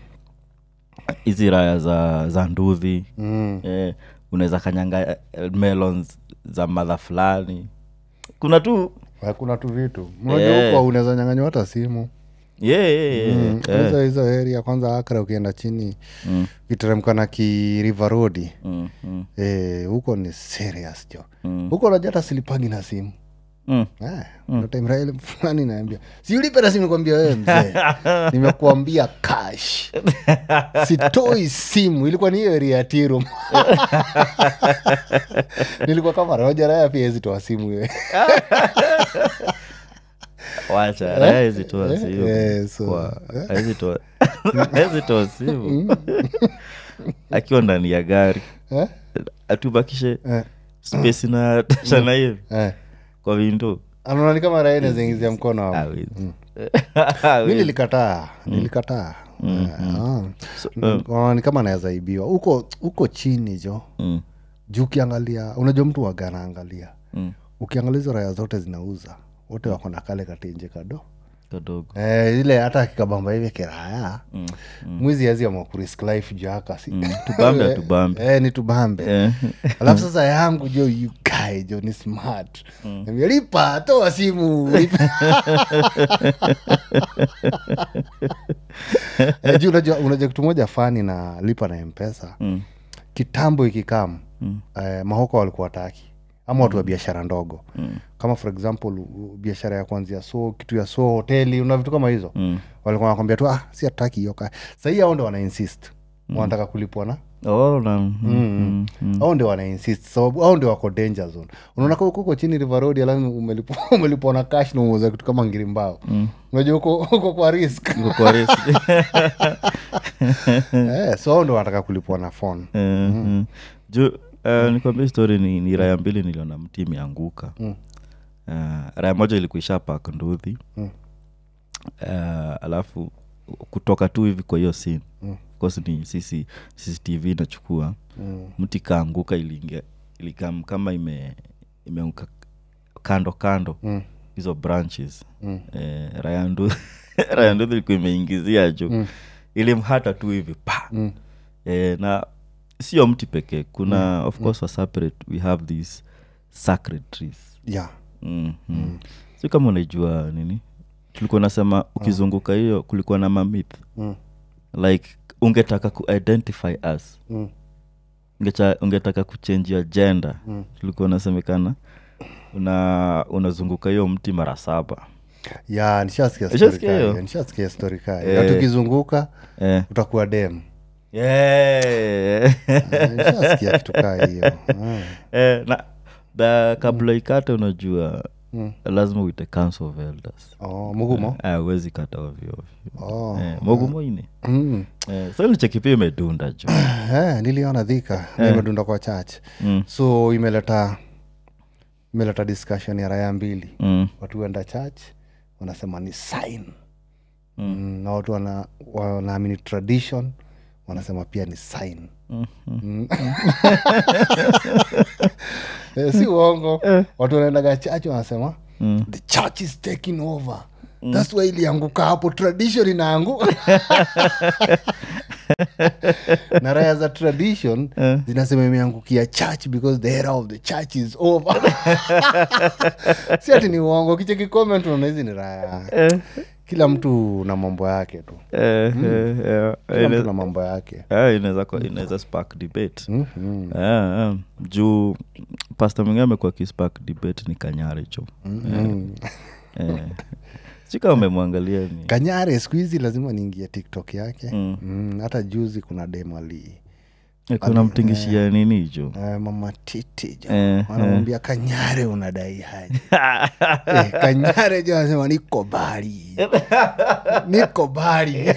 hizi raya za za ndudhi Mm. eh, unaweza kanyanga eh, melons za madha fulani kuna tu Eh, kuna tu vitu mnajua Eh. huko unaweza nyanganywa hata simu yeah, yeah, yeah, Mm, yeah. hizo hizo area kwanza akra ukienda chini Mm, ukiteremka na ki river road mm, mm, eh, huko ni serious jo mm, huko unajua hata silipagi na simu mm. Eh, time Raila fulani naambia siulipe na simu nikwambia wewe mzee nimekuambia cash sitoi simu ilikuwa ni hiyo area ya tirum nilikuwa kama roja raya pia ezitoa simu we wacha raya hizi toa simu eh, so, Kwa- haezi toa- haezi toa simu akiwa ndani ya gari Eh? atubakishe Eh, space na tashana hivi eh. kwa windo anaona ni kama raya naziingizia mkono hapo Hawezi. mi Hawezi. nilikataa nilikataa Eh, ah. Unaona ni kama naweza ibiwa huko huko chini jo Mm, juu ukiangalia unajua mtu waganaangalia mm. ukiangalia hizo raya zote zinauza wote wako na kale katenje kado kadogo eh, ile hata akikabamba hivi kiraya Mm, mwizi azi amakurisk life jaka si tubambe atubambe eh, ni tubambe Eh, alafu sasa yangu jo you guy jo ni smart Niambia, lipa toa simu lipa." Eh, juu unajua unajua kitu moja fani na lipa na mpesa mm, kitambo ikikam Mm. eh, mahoko walikuwa wataki ama watu wa biashara ndogo Mm. kama for example u- biashara ya kwanzia so kitu ya so hoteli una vitu kama hizo mm. walikuwa wanakwambia tu ah, si hataki hiyo ka sahii ao ndo wana insist wanataka kulipwa na Oh, na- mm, mm, mm. au ndio wana insist sababu au ndio wako danger zone unaona kama uko huko chini river road alafu umelipwa umelipwa na cash na umeuza kitu kama ngiri mbao unajua uko uko kwa risk Iko kwa risk. eh, so au ndio wanataka kulipwa na phone Eh, mm. juu uh, nikwambia story ni, ni raya mbili niliona mti imeanguka Mm. uh, raya moja ilikuisha pak nduthi Mm. uh, alafu kutoka tu hivi kwa hiyo scene Mm. of course ni sisi cctv inachukua mm. mti kaanguka iliingia ilikam kama ime imeanguka kando kando Mm. hizo branches Mm. eh, raya ndu- raya nduthi ilikuwa imeingizia juu Mm. ilimhata tu hivi pa Mm. eh, na sio mti pekee kuna of course for separate we have these sacred trees yeah mm, mm. si kama unaijua nini tulikuwa nasema ukizunguka hiyo kulikuwa na mamith mm. like ungetaka kuidentify us Mm. Ungecha, ungetaka kuchenjia gender Mm. tulikuwa unasemekana una unazunguka hiyo mti mara saba ya nishasikia story Nishasikia kaa hiyo? hiyo, nishasikia story kaa Eh. hiyo. Na tukizunguka eh. utakuwa dem yeah. Eh, nishasikia kitu kaa hiyo Ah. eh, na ba, kabla ikate unajua Mm. lazima uite council of elders oh, mugumo Eh, huwezi kata ovyo ovyo oh. eh, mogumo ine mm. eh, so ilicheki pia imedunda jo eh, niliona dhika nimedunda kwa church mm. so imeleta imeleta discussion ya raya mbili Mm. watu huenda church wanasema ni sign Mm. mm, na watu wana- wanaamini tradition wanasema pia ni sign Mm. Mm. Eh, si uongo watu wanaendaga church wanasema Mm. the church is taking over thats why ilianguka hapo tradition inaanguka na raya za tradition Eh. zinasema imeangukia church because the era of the church is over si ati ni uongo kicheki comment unaona hizi ni raya Eh, kila mtu na mambo yake tu eh, eh, eh, kila ina- mtu na mambo yake eh, inaweza kwa- inaweza spark debate mm -hmm. Eh, eh, juu pasta mwingine amekuwa kispark debate ni kanyare cho mm eh. sika umemwangalia ni kanyare siku hizi lazima niingie tiktok yake Mm. mm, hata juzi kuna demali Eh, kuna mtingishia nini hicho uh, mama titi jo Eh, wanamwambia kanyare unadai haji eh, kanyare jo anasema niko bari niko bari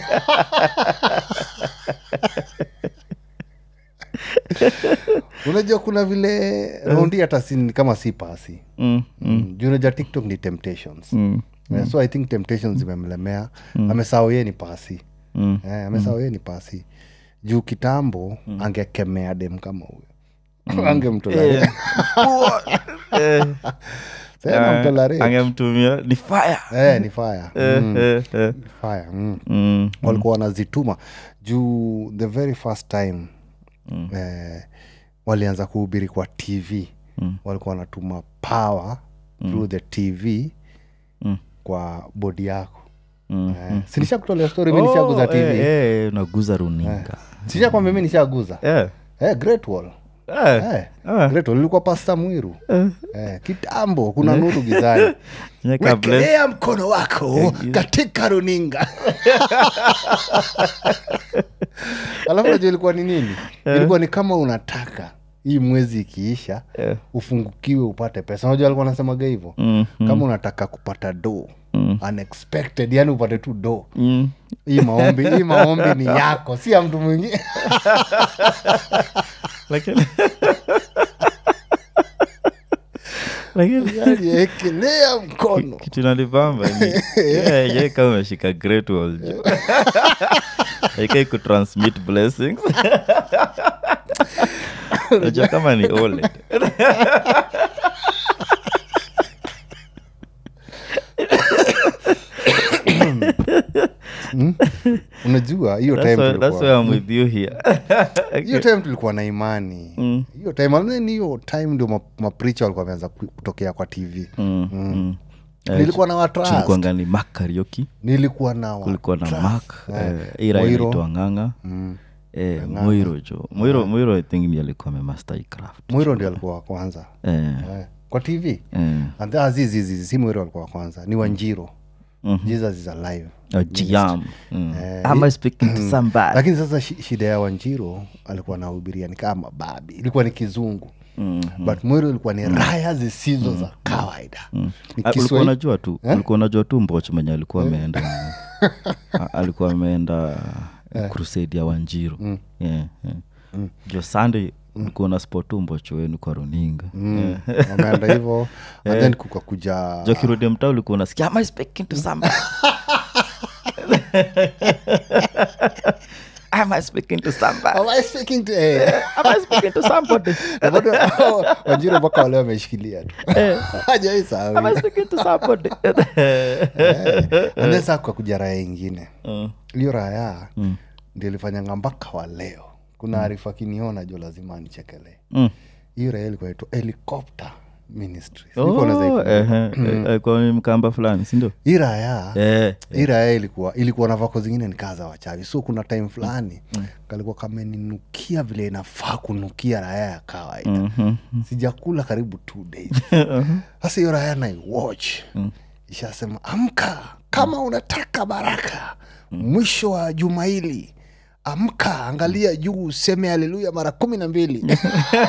unajua kuna vile raundi hata si kama si pasi Mm, mm, mm. juu unajua tiktok ni temptations mm, Eh, so i think temptations zimemlemea amesahau yeye ni pasi mm. eh, amesahau yeye ni pasi juu kitambo angekemea dem kama huyo angemtolea Eh, Sasa mtolerate. angemtumia ni fire eh, ni fire Eh, mm. eh, eh. ni fire mm. Mm, walikuwa wanazituma juu the very first time Mm. eh, walianza kuhubiri kwa tv Mm. walikuwa wanatuma power through the tv Mm. kwa bodi yako mm. eh, sinisha kutolea story mi nishaguza Oh, tv eh, eh, unaguza runinga sisha kwambia mi nishaguza Eh, eh, great wall eh, eh, ah. great wall ilikuwa pasta mwiru eh, kitambo kuna nuru gizani nye kabla wekelea mkono wako katika runinga alafu najua ilikuwa ni nini ilikuwa ni kama unataka hii mwezi ikiisha Eh. ufungukiwe upate pesa unajua alikuwa anasemaga hivyo Mm, kama unataka kupata do Mm. unexpected yani upate tu do mm. hii maombi hii maombi ni yako si ya mtu mwingine lakini lakini Yani, ekelea mkono kitu nalipamba ni yeah, yeah, kama umeshika great wall jo aikai kutransmit blessings najua kama ni OLED. Mm? unajua hiyo That's time why, that's tulikuwa- why I'm with you here. hiyo time tulikuwa na imani hiyo time and then hiyo time ndio ma- mapricha walikuwa wameanza ku- kutokea kwa tv Mm, mm. Eh, nilikuwa na watrust tulikuwanga ni mak karioki nilikuwa na kulikuwa na watrust. mak Eh, ira Moiro. inaitwa nganga Mm. eh, moiro jo moiro moiro i think ndi alikuwa amemaster hii craft mwiro ndio alikuwa wa kwanza eh, eh, kwa tv eh. And then azizizi si mwiro alikuwa wa kwanza ni wanjiro jesus is alive Oh, Jiam. Mm. Eh, Am I speaking to somebody? lakini sasa shi- shida ya wanjiro alikuwa anahubiria ni kama babi ilikuwa ni kizungu Mm, but mwiro ilikuwa ni raya zisizo za kawaida ni Ah, ulikuwa Kiswahili- unajua tu ulikuwa unajua tu mboch mwenye alikuwa ameenda a- alikuwa ameenda crusade ya wanjiru yeah, yeah. jo sunday ulikuwa na spot tu mbocho wenu kwa runinga Mm, wameenda hivo and then kukakuja jo kirudi mtaa ulikuwa unasikia am I speaking to somebody am I speaking to somebody Am I speaking to- eh, am I speaking to somebody na bado wanjiro mpaka wale wameshikilia tu Hajawai sahau. am I speaking to somebody And then saa kukakuja raya ingine Mm. hiyo raya ndio ilifanyanga mpaka wa leo kuna arifa kiniona jo lazima nichekelee Mm. hiyo raya ilikuwa naitwa helicopter ministry Sijui kama unaweza Oh, ikumbuka. ehe, eh, kwa ni mkamba fulani sindio hii raya Eh, hii raya ilikuwa ilikuwa na vako zingine ni kaa za wachawi so kuna time fulani kalikuwa kameninukia vile inafaa kunukia raya ya kawaida mhm. sijakula karibu two days sasa hiyo raya naiwatch ishasema amka kama unataka baraka mwisho wa juma hili amka angalia juu useme haleluya mara kumi na mbili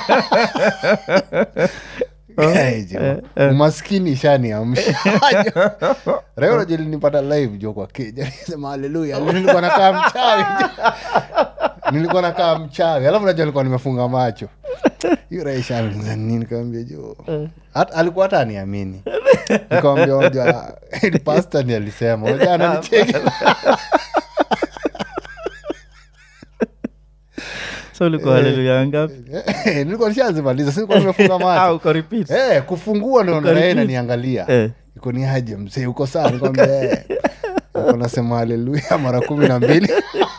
Guy, jo. umaskini shani amsha reo nilipata live jo kwa keja sema haleluya nilikuwa nakaa mchawi nilikuwa nakaa mchawi alafu najua nilikuwa nimefunga macho hiyo raisha nini kaambia jo Hata- alikuwa hata aniamini nikawambia unajua pasta ni alisema unajua ananicheki so ulikuwa haleluya ngapi nilikuwa nishazimaliza si nilikuwa nimefunga Ah, macho uko repeat Eh, kufungua naona Ukaribia. yeye naniangalia Eh. iko ni aje mzee uko saa nikwambia eh. Niko nasema haleluya mara kumi na mbili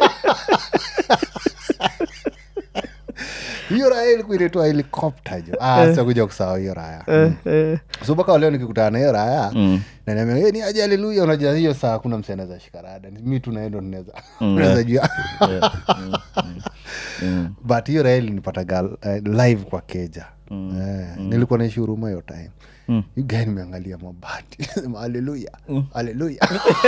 hiyo raya ilikuwa inaitwa helikopta jo ah, sasa kuja kusahau hiyo raya Eh, eh. so mpaka leo nikikutana na hiyo raya Mm. naniambia "Eh, ni aje haleluya unajua hiyo saa hakuna mse anaweza shikarada mi tu naendo ninaweza unaweza jua Mm. but hiyo raya ilinipataga uh, live kwa keja eh, nilikuwa naishi huruma hiyo time Mm. You guy nimeangalia mabati Sema, haleluya haleluya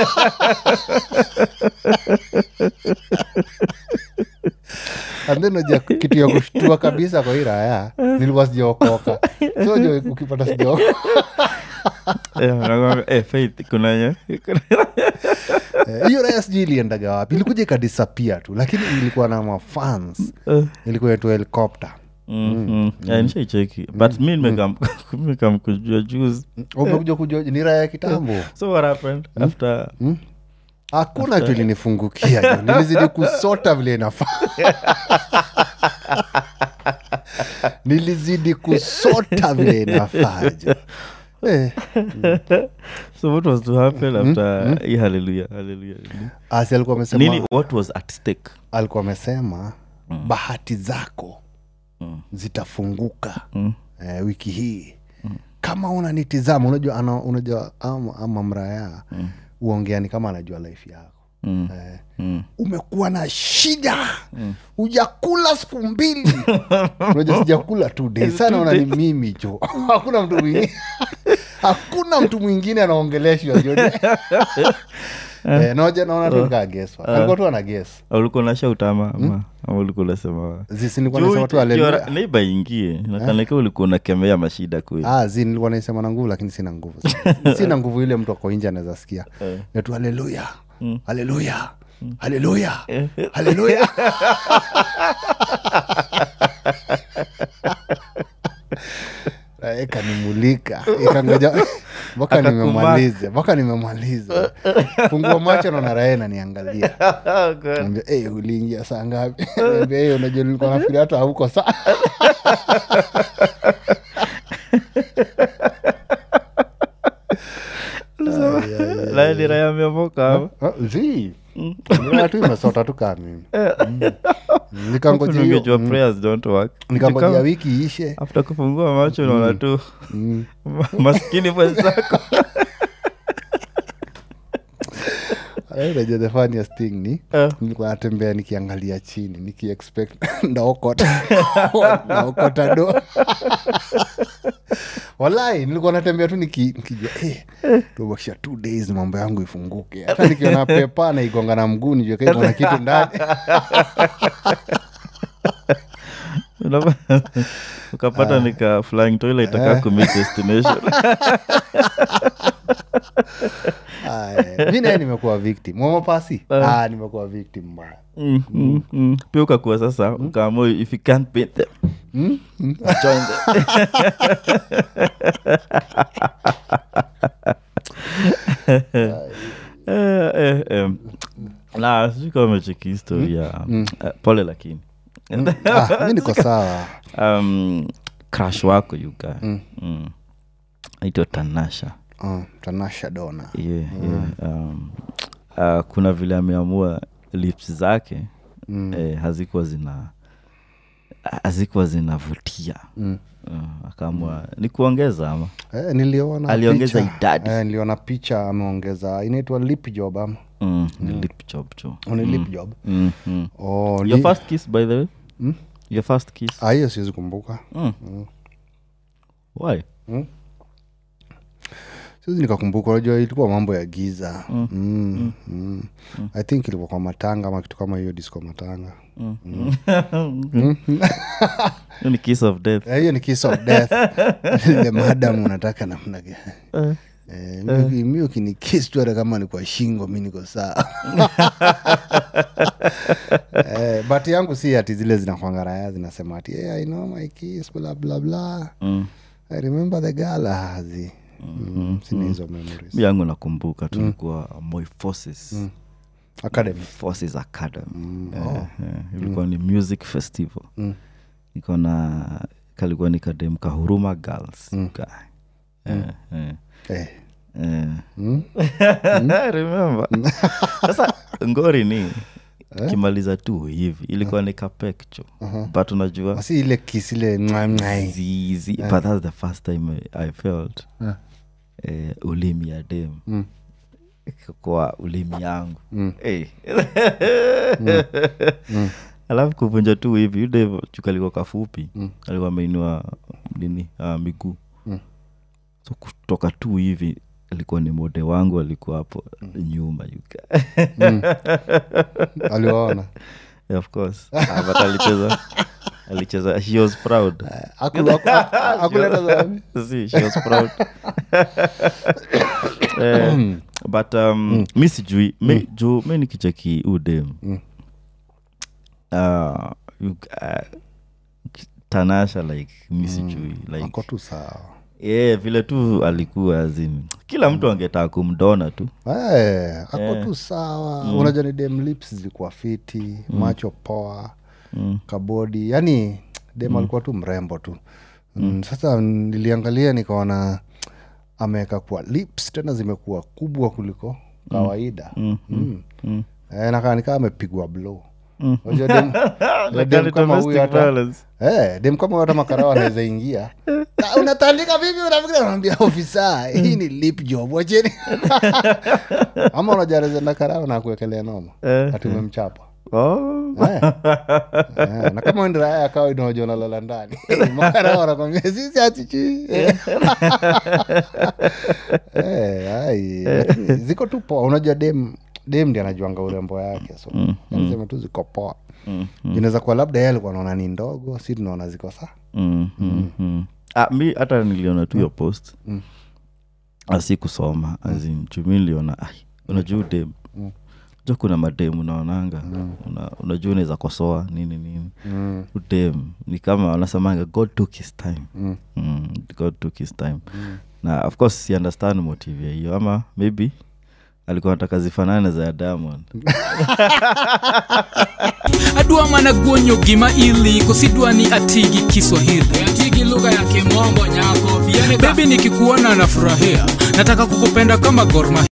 and then unajua kitu ya kushtua kabisa kwa hii raya nilikuwa sijaokoka so jo ukipata sijaokoka Eh, nakwambia, eh, Faith, kuna nye- Eh, hiyo raya sijui iliendaga wapi ilikuja ikadisapia tu lakini ilikuwa na mafans Eh. ilikuwa yetu helikopta Mm, mm. Eh, nishaicheki but mi nimekam nimekam kujua juzi umekuja kujua ni raya ya kitambo so what happened after hakuna kitu ilinifungukia jo. nilizidi kusota vile inafaa nilizidi kusota vile inafaa jo. Eh, so what was to happen after hii haleluya haleluya asi alikuwa amesema nini what was at stake alikuwa amesema bahati zako zitafunguka Mm. eh, wiki hii kama unanitizama unajua ana, unajua ama, ama mraya uongeani kama anajua life yako Mm. eh, Mm. umekuwa na shida hujakula siku mbili unajua sijakula two days sana ona ni mimi jo hakuna mtu mwingine hakuna mtu mwingine anaongeleshwa jo Eh, naoja naona tu nikaa geswa alikuwa tu ana ges ulikuwa na shout ama ama ama ulikuwa unasema zisi nilikuwa nasema tu haleluya neiba ingie nakaneka ulikuwa unakemea mashida kweli Ah, zi nilikuwa naisema na nguvu lakini sina nguvu sina nguvu ile mtu ako nje anaweza sikia natu haleluya haleluya haleluya haleluya Eh, ikanimulika ikangoja mpaka Akakumark. nimemaliza mpaka nimemaliza fungua macho naona rae naniangalia Naambia, "Eh, uliingia saa ngapi Naambia, "Eh, unajua nilikuwa nafikiri hata hauko saa la ni raya amemoka hapa Ah, zi Nilikuwa tu imesota tu kaa mimi Mm. Nikangojea hiyo- ungejua mm. prayers don't work nikangojea Kama- wiki iishe after kufungua macho unaona tu Mm. maskini mwenzako Eh, unajua the funniest thing ni Eh. nilikuwa natembea nikiangalia chini nikiexpect ndaokota naokota do walai nilikuwa natembea tu niki- nikijua eh, tubakisha two days mambo yangu ifunguke hata nikiona pepa naigonga na mguu nijue ka iko na kitu ndani Unapa- ukapata nika flying toilet aka commit destination Aya, mi naye nimekuwa victim mwamapasi ah, nimekuwa victim mbaya Mm, mm, mm. pia ukakuwa sasa ukaamua if you can't beat them join them Eh, eh, em. na sijui kama umecheki historia Eh, pole lakini ah, mi niko sawa um, crash wako yuga mm. aitwa tanasha uh, tanasha dona yeah, yeah. Um, uh, kuna vile ameamua lips zake mm. eh, hazikuwa zina hazikuwa zinavutia Mm. uh, akaamua ni kuongeza ama Eh, niliona Aliongeza picha. idadi. eh, niliona picha ameongeza inaitwa lip job ama mm, ni lip job tu Oh, ni lip job mm, mm. oh, your ni- first kiss by the way Mm? your first kiss Ah, hiyo siwezi kumbuka mm. why siwezi nikakumbuka unajua ilikuwa mambo ya giza mm. Mm. Mm. i think ilikuwa kwa matanga ama kitu kama hiyo disco matanga Hiyo ni kiss of death Eh, hiyo ni kiss of death the madam unataka namna gani Eh, mi- mi ukinikis tu hata kama ni kwa shingo mi niko saa eh, but yangu si ati zile zinakwanga raya zinasema ati hey, i know my kiss bla bla bla mm. i remember the girl hazi mm, sina hizo memories mi yangu nakumbuka tulikuwa Moi forces academy forces academy Eh, eh, ilikuwa ni music festival iko na kalikuwa ni kadem kahuruma girls guy. Eh, eh, eh. eh. remember sasa ngori ni kimaliza tu hivi ilikuwa ni kapekcho but unajua asi ile kiss ile mwa- mwa- zizi but that's the first time i, I felt eh, ulimi ya dem kwa ulimi yangu hey. alafu kuvunja tu hivi yude chukalikuwa kafupi alikuwa ameinua nini uh, miguu so kutoka tu hivi alikuwa ni mode wangu alikuwa hapo nyuma yuka aliwaona of course Ah, but alicheza alicheza she was proud Haku- haku- hakuleta zawadi. See, she was proud eh, but um, mi sijui mi, juu mi nikicheki udem uh, you- uh, tanasha like mi sijui like ako tu sawa yeah, vile tu alikuwa azini kila mtu angetaka kumdona tu Eh, ako tu sawa unajua ni dem lips zilikuwa fiti macho poa kabodi yani dem alikuwa tu mrembo tu mm. sasa niliangalia nikaona ameweka kuwa lips tena zimekuwa kubwa kuliko kawaida mm. Mm. Eh, nakaa nikaa amepigwa blow Unajua dem- Like dem any kama huyu domestic hata- violence. Eh, dem kama huyu hata makarao anaweza ingia "Ah, unatandika vipi unafikiri anaambia ofisa hii ni lip job wacheni ama unajarezenda karao na kuekelea noma Eh. ati umemchapa Oh. Eh. Eh, na kama ndiraya akawa inaoja unalala ndani makarao anakwambia sisi atichi ziko tu poa unajua dem dem ndi anajuanga urembo yake so niseme tu ziko poa Mm, inaweza kuwa labda yeye alikuwa naona ni ndogo si tunaona ziko saa Mm, mm, mm. Ah, mi hata niliona tu hiyo post asi kusoma azin chumi niliona ai unajua dem jo kuna madem unaonanga una, unajua unaweza kosoa nini nini mm. udem ni kama wanasemanga god took his time Mm. mm, god took his time na of course si understand motive ya hiyo ama maybe alikuwa nataka zifanane za ya diamond adwa mana guonyo gima ili kosidwa ni atigi kiswahili atigi lugha ya kimombo nyako bebi nikikuona nafurahia nataka kukupenda kama gorma